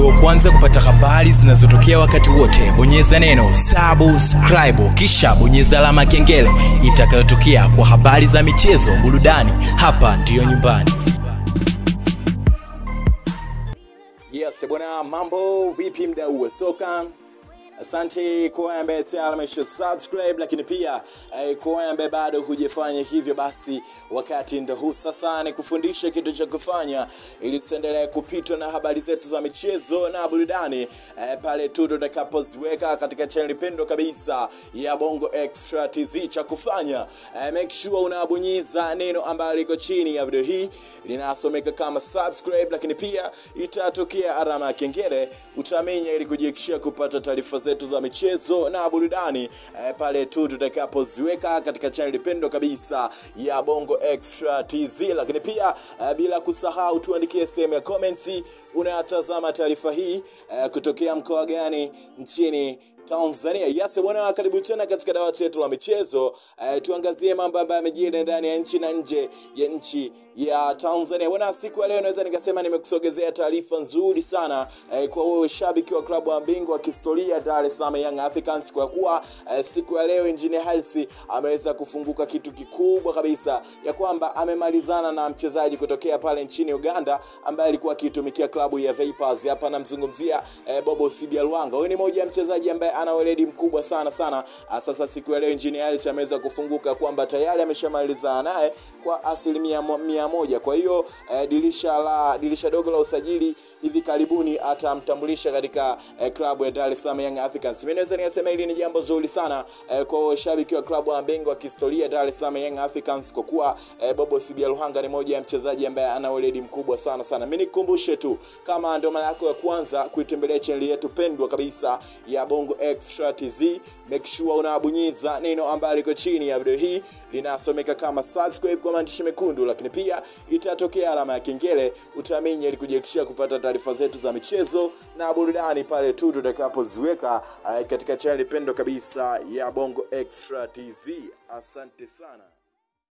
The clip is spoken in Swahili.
uwe wa kwanza kupata habari zinazotokea wakati wote bonyeza neno subscribe kisha bonyeza alama ya kengele itakayotokea kwa habari za michezo burudani hapa ndiyo nyumbani Yes, bwana, mambo vipi mdau wa soka? Asante kwa wewe ambaye tayari amesha subscribe, lakini pia eh, kwa wewe ambaye bado hujafanya hivyo, basi wakati ndo huu sasa ni kufundisha kitu cha kufanya ili tuendelee kupitwa na habari zetu za michezo na burudani eh, pale tu tutakapoziweka katika channel pendo kabisa ya Bongo Extra TZ. Cha kufanya eh, make sure unabonyeza neno ambalo liko chini ya video hii linasomeka kama subscribe, lakini pia itatokea alama ya kengele, utamenya ili kujihakikishia kupata taarifa zetu za michezo na burudani eh, pale tu tutakapoziweka katika channel pendo kabisa ya Bongo Extra TZ, lakini pia eh, bila kusahau tuandikie sehemu ya comments unayatazama taarifa hii eh, kutokea mkoa gani nchini Tanzania. Yes bwana, karibu tena katika dawati letu la michezo. Eh, tuangazie mambo ambayo yamejiri ndani ya nchi na nje ya nchi ya Tanzania. Bwana, siku ya leo naweza nikasema nimekusogezea taarifa nzuri sana eh, kwa wewe shabiki wa klabu ya bingwa wa kihistoria Dar es Salaam Young Africans, kwa kuwa eh, siku ya leo Engineer Hersi ameweza kufunguka kitu kikubwa kabisa ya kwamba amemalizana na mchezaji kutokea pale nchini Uganda ambaye alikuwa akitumikia klabu ya Vipers. Hapa namzungumzia eh, Bobo Sibia Luanga. Huyu ni moja ya mchezaji ambaye ana weledi mkubwa sana sana. Ah, Sasa siku ya leo Engineer Hersi ameweza kufunguka kwamba tayari ameshamalizana naye kwa asilimia mo- mia moja. Kwa hiyo eh, dirisha la dirisha dogo la usajili hivi karibuni atamtambulisha katika eh, klabu ya Dar es Salaam Young Africans. Mimi naweza nikasema hili ni jambo zuri sana eh, kwa washabiki wa klabu ya bingwa wa kihistoria Dar es Salaam Young Africans kwa kuwa eh, Bobo Sibia Luhanga ni moja ya mchezaji ambaye ana weledi mkubwa sana sana. Mimi nikukumbushe tu kama ndio mara yako ya kwanza kuitembelea channel yetu pendwa kabisa ya Bongo Extra TZ, make sure unabonyeza neno ambalo liko chini ya video hii linasomeka kama subscribe kwa maandishi mekundu, lakini pia itatokea alama ya kengele, utaminya ili kujihakikishia kupata taarifa zetu za michezo na burudani pale tu tutakapoziweka eh, katika channel pendwa kabisa ya Bongo Extra TZ. Asante sana.